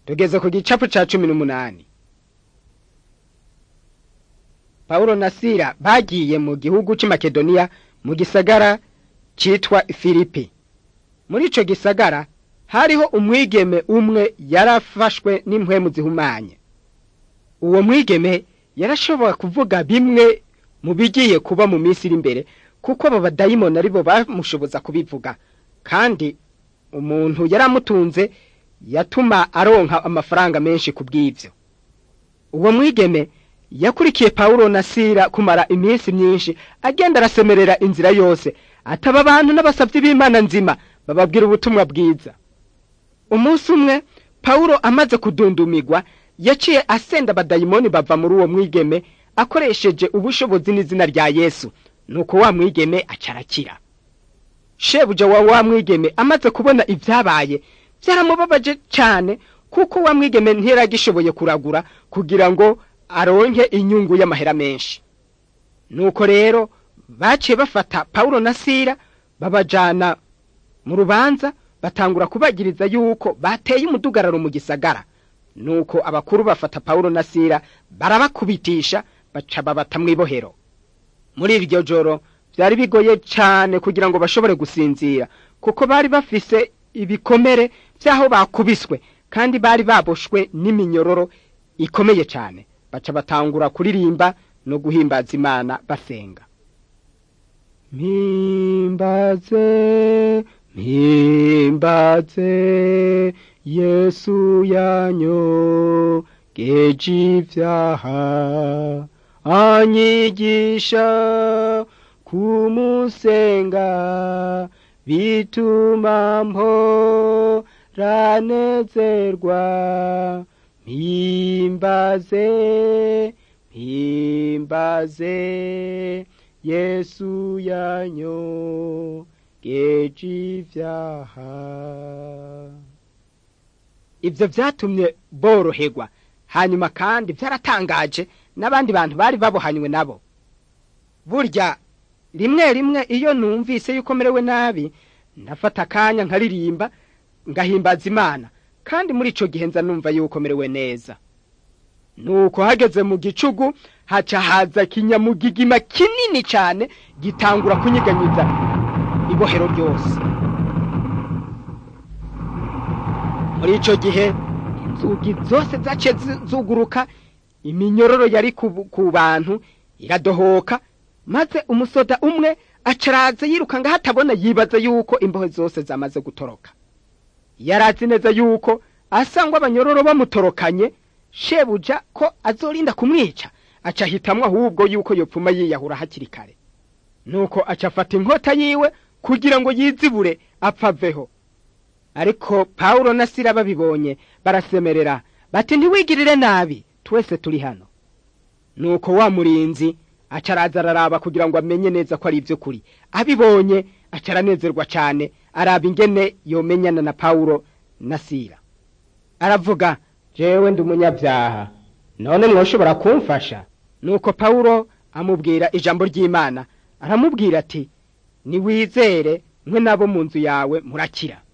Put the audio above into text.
tugeze ku gicapu ca cumi n'umunani pawulo na sila bagiye mu gihugu c'i makedoniya mu gisagara citwa filipi muri ico gisagara hariho umwigeme umwe yarafashwe n'impwemu zihumanye uwo mwigeme yarashobora kuvuga bimwe mu bigiye kuba mu minsi iri imbere kuko abo badayimoni aribo bamushoboza kubivuga kandi umuntu yaramutunze yatuma aronka amafaranga menshi ku bw'ivyo uwo mwigeme yakurikiye pawulo na sila kumara iminsi myinshi agenda arasemerera inzira yose ataba abantu n'abasavyi b'imana nzima bababwira ubutumwa bwiza umunsi umwe pawulo amaze kudundumigwa yaciye asenda abadayimoni bava muri uwo mwigeme akoresheje ubushobozi n'izina rya yesu nuko wa mwigeme acarakira shebuja wa wa mwigeme amaze kubona ivyabaye vyaramubabaje cane kuko wa mwigeme ntiyaragishoboye kuragura kugira ngo aronke inyungu y'amahera menshi nuko rero baciye bafata pawulo na sila babajana mu rubanza batangura kubagiriza yuko bateye umudugararo mu gisagara nuko abakuru bafata pawulo na sila barabakubitisha baca babata mw'ibohero muri iryo joro vyari bigoye cane kugira ngo bashobore gusinzira kuko bari bafise ibikomere vy'aho bakubiswe kandi bari baboshwe n'iminyororo ikomeye cane baca batangura kuririmba no guhimbaza imana basenga mpimbaze mpimbaze yesu yanyogeje ivyaha anyigisha kumusenga bituma mporanezerwa mpimbaze mpimbaze yesu yanyogeje ivyaha ivyo vyatumye boroherwa hanyuma kandi vyaratangaje n'abandi bantu bari babohanywe nabo burya rimwe rimwe iyo numvise yuko merewe nabi ndafata akanya nkaririmba ngahimbaza imana kandi muri ico gihe nza numva yuko merewe neza nuko hageze mu gicugu haca haza kinyamugigima kinini cane gitangura kunyiganyiza ibohero ryose muri ico gihe inzugi zose zaciye zuguruka iminyororo yari ku bantu iradohoka maze umusoda umwe acaraze yiruka ngaho atabona yibaza yuko imbohe zose zamaze gutoroka yarazi neza yuko asangwa abanyororo bamutorokanye shebuja ko azorinda kumwica aca ahitamwo ahubwo yuko yopfuma yiyahura hakiri kare nuko aca afata inkota yiwe kugira ngo yizibure apfaveho ariko pawulo na sila babibonye barasemerera bati ntiwigirire nabi twese turi hano nuko wa murinzi aca araza araraba kugira ngo amenye neza ko ari ivy'ukuri abibonye aca aranezerwa cane araba ingene yomenyana na pawulo na sila aravuga jewe ndi umunyabyaha none mwoshobora kumfasha nuko pawulo amubwira ijambo ry'imana aramubwira ati niwizere mwe nabo mu nzu yawe murakira